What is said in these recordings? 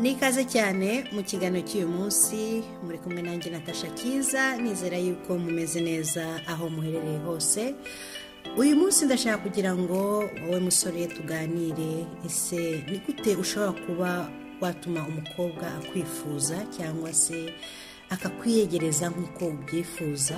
nikaze cyane mu kiganiro cy'uyu munsi muri kumwe nanjye natasha cyiza nizera yuko mumeze neza aho muherereye hose uyu munsi ndashaka kugira ngo wowe musore tuganire ese ni gute ushobora kuba watuma umukobwa akwifuza cyangwa se akakwiyegereza nk'uko ubyifuza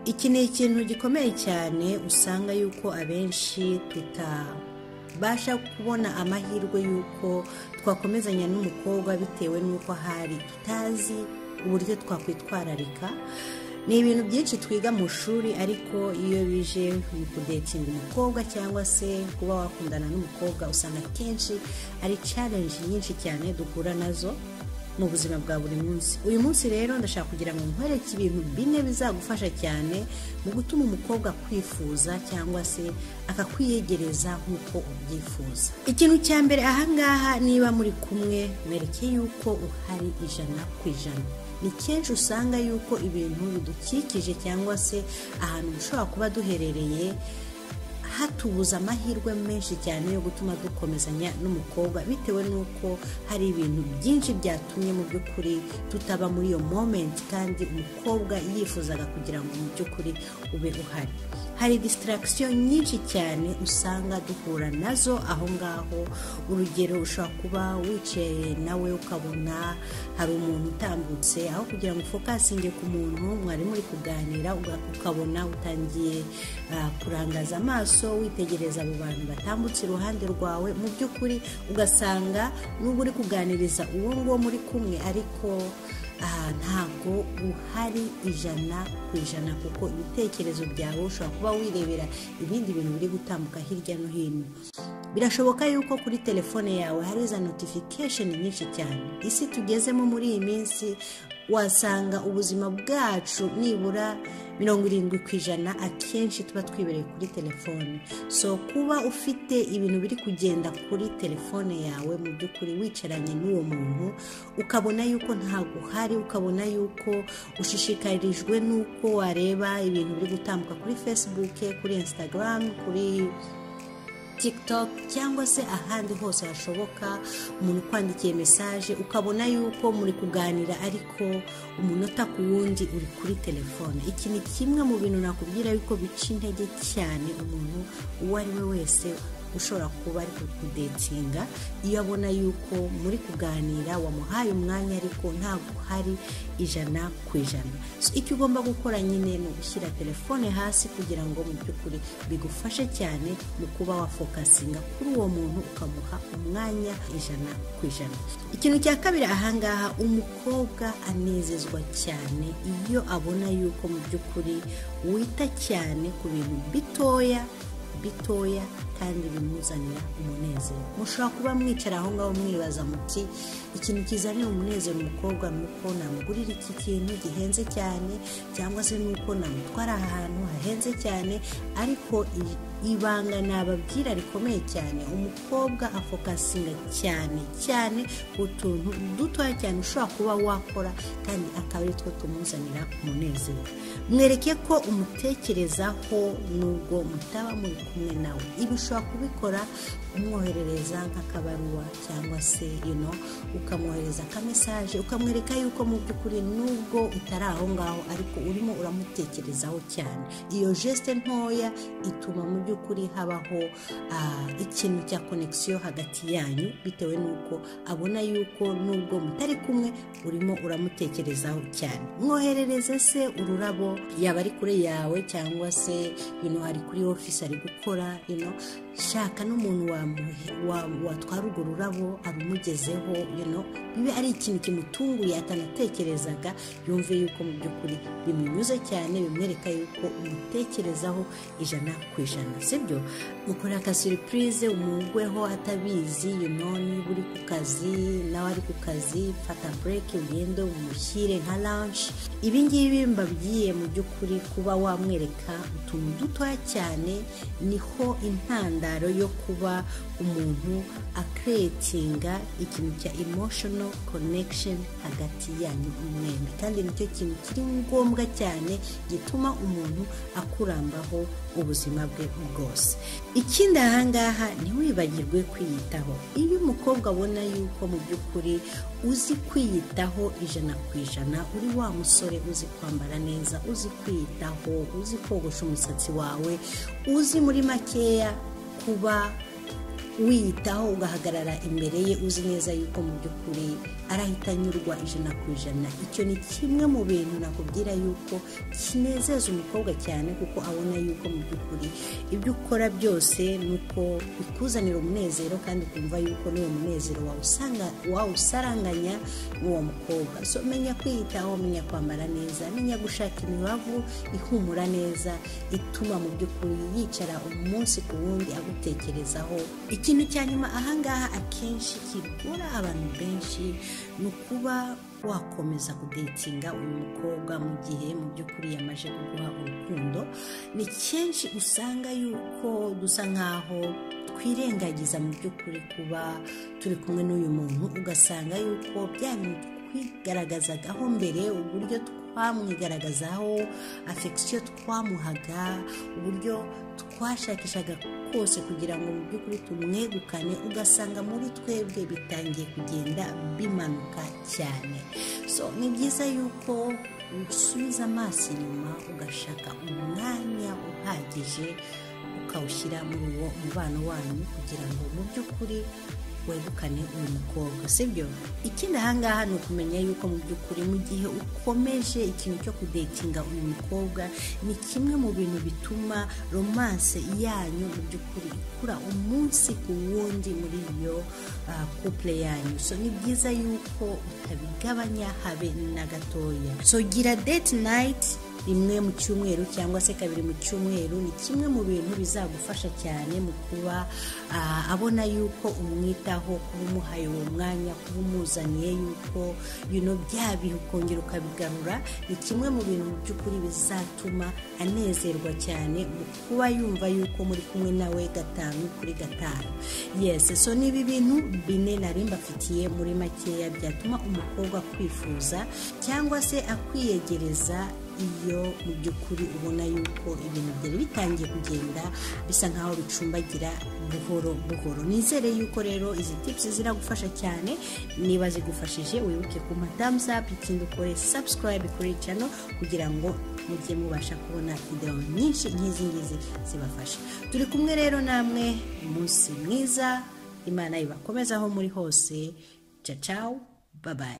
iki ni ikintu gikomeye cyane usanga yuko abenshi tutabasha kubona amahirwe y'uko twakomezanya n'umukobwa bitewe n'uko hari tutazi uburyo twakwitwararika ni ibintu byinshi twiga mu shuri ariko iyo bije mu kudetinga umukobwa cyangwa se kuba wakundana n'umukobwa usanga akenshi ari challenge nyinshi cyane duhura nazo mu buzima bwa buri munsi uyu munsi rero ndashaka kugira ngo nkwereke ibintu bine bizagufasha cyane mu gutuma umukobwa akwifuza cyangwa se akakwiyegereza nk'uko ubyifuza ikintu cya mbere ahangaha niba muri kumwe mwereke yuko uhari ijana ku ijana ni kenshi usanga yuko ibintu bidukikije cyangwa se ahantu dushobora kuba duherereye hatubuza amahirwe menshi cyane yo gutuma dukomezanya n'umukobwa bitewe n'uko hari ibintu byinshi byatumye mu by'ukuri tutaba muri iyo momenti kandi umukobwa yifuzaga kugira ngo mu by'ukuri ube uhari hari disitaragisiyo nyinshi cyane usanga duhura nazo aho ngaho urugero ushobora kuba wicaye nawe ukabona hari umuntu utambutse aho kugira ngo ufokasinge ku muntu mwari muri kuganira uga- ukabona utangiye ah, kurangaza amaso witegereza abo bantu batambutse iruhande rwawe mu by'ukuri ugasanga n'ubwo uri kuganiriza uwo nguwo muri kumwe ariko aha ntabwo uhari ijana ku ijana kuko ibitekerezo byawe ushobora kuba wirebera ibindi bintu biri gutambuka hirya no hino birashoboka yuko kuri telefone yawe hari za notification nyinshi cyane isi tugezemo muri iyi minsi wasanga ubuzima bwacu nibura mirongo irindwi ku ijana akenshi tuba twibereye kuri telefone so kuba ufite ibintu biri kugenda kuri telefone yawe mu by'ukuri wicaranye n'uwo muntu ukabona yuko ntabwo uhari ukabona yuko ushishikarijwe n'uko wareba ibintu biri gutambuka kuri facebook kuri instagram kuri tiktok cyangwa se ahandi hose hashoboka umuntu ukwandikiye mesaje ukabona yuko muri kuganira ariko umunota ku wundi uri kuri telefone iki ni kimwe mu bintu nakubwira yuko bica intege cyane umuntu uwo ari we wese ushobora kuba ari kudetinga iyo abona yuko muri kuganira wamuhaye umwanya ariko ntabwo uhari ijana ku ijana So, icyo ugomba gukora nyine ni ugushyira telefone hasi kugira ngo mu by'ukuri bigufashe cyane mu kuba wafokasinga kuri uwo muntu ukamuha umwanya ijana ku ijana ikintu cya kabiri ahangaha umukobwa anezezwa cyane iyo abona yuko mu by'ukuri wita cyane ku bintu bitoya bitoya kandi bimuzanira umunezero mushobora kuba mwicara aho ngaho mwibaza muti ikintu kizanira umunezero umukobwa ni uko namugurira iki kintu gihenze cyane cyangwa se ni uko namutwara ahantu hahenze cyane ariko i- ibanga nababwira rikomeye cyane umukobwa afokasinga cyane cyane ku tuntu dutoya cyane ushobora kuba wakora kandi akaba ari two tumuzanira umunezero mwereke ko umutekerezaho nubwo mutaba muri kumwe nawe ibi ushobora kubikora umwoherereza nk'akabaruwa cyangwa se ino ukamwohereza akamesaje ukamwereka yuko mu by'ukuri nubwo utari aho ngaho ariko urimo uramutekerezaho cyane iyo jesite ntoya ituma mu by'ukuri habaho ah, ikintu cya konegisiyo hagati yanyu bitewe n'uko abona yuko nubwo mutari kumwe urimo uramutekerezaho cyane mwoherereze se ururabo yaba ari kure yawe cyangwa se bino ari kuri ofisi ari gukora ino shaka n'umuntu wamuhe- wa- watwara urwo rurabo abumugezeho ino bibe ari ikintu kimutunguye atanatekerezaga yumve yuko mu by'ukuri bimunyuze cyane bimwereka yuko umutekerezaho ijana ku ijana sibyo ukora akasuripurize umugweho atabizi you know niba uri ku kazi nawe ari ku kazi fata bureke ugende umushyire nka lanshi ibingibi mbabwiye mu by'ukuri kuba wamwereka utuntu dutoya cyane niho intambwe intandaro yo kuba umuntu akiretinga ikintu cya emotional connection hagati yanyu umwembi kandi nicyo kintu kiri ngombwa cyane gituma umuntu akurambaho ubuzima bwe bwose ikindi ahangaha ntiwibagirwe kwiyitaho iyo umukobwa abona yuko mu by'ukuri uzi kwiyitaho ijana ku ijana uri wa musore uzi kwambara neza uzi kwiyitaho uzi kogosha umusatsi wawe uzi muri makeya kuba wiyitaho ugahagarara imbere ye uzi neza yuko mu by'ukuri arahita anyurwa ijana ku ijana icyo ni kimwe mu bintu nakubwira yuko kinezeza umukobwa cyane kuko abona yuko mu by'ukuri ibyo ukora byose ni uko bikuzanira umunezero kandi ukumva yuko n'uwo munezero wawusanga wawusaranganya n'uwo mukobwa so menya kwiyitaho menya kwambara neza menya gushaka imibavu ihumura neza ituma mu by'ukuri yicara umunsi ku wundi agutekerezaho ikintu cya nyuma ahangaha akenshi kigora abantu benshi ni ukuba wakomeza kudetinga uyu mukobwa mu gihe mu by'ukuri yamaze kuguha urukundo ni kenshi usanga yuko dusa nkaho twirengagiza mu by'ukuri kuba turi kumwe n'uyu muntu ugasanga yuko bya bintu twigaragazagaho mbere uburyo twamwigaragazaho afegisiyo twamuhaga uburyo twashakishaga kose kugira ngo mu by'ukuri tumwegukane ugasanga muri twebwe bitangiye kugenda bimanuka cyane so ni byiza yuko usubiza amaso inyuma ugashaka umwanya uhagije ukawushyira muri uwo mubano wanyu kugira ngo mu by'ukuri wegukane uyu mukobwa sibyo ikindi ahangaha ni ukumenya yuko mu by'ukuri mu gihe ukomeje ikintu cyo kudetinga uyu mukobwa ni kimwe mu bintu bituma romanse yanyu mu by'ukuri ikura umunsi ku wundi muri iyo couple yanyu so ni byiza yuko utabigabanya habe na gatoya so gira date night rimwe mu cyumweru cyangwa se kabiri mu cyumweru ni kimwe mu bintu bizagufasha cyane mu kuba abona yuko umwitaho kuba umuhaye uwo mwanya kuba umuzaniye yuko bino bihe ukongera ukabigarura ni kimwe mu bintu mu by'ukuri bizatuma anezerwa cyane mu kuba yumva yuko muri kumwe nawe gatanu kuri gatanu yesi so ni ibi bintu bine nari mbafitiye muri makeya byatuma umukobwa akwifuza cyangwa se akwiyegereza iyo mu by'ukuri ubona yuko ibintu byari bitangiye kugenda bisa nkaho bicumbagira buhoro buhoro nizere yuko rero izi tipusi ziragufasha cyane niba zigufashije wibuke ku madamuzapu ikindi ukore sabusikarayibe kuri cano kugira ngo mujye mubasha kubona videwo nyinshi nk'izi ngizi zibafasha turi kumwe rero namwe umunsi mwiza imana ibakomezaho muri hose cacawu babaye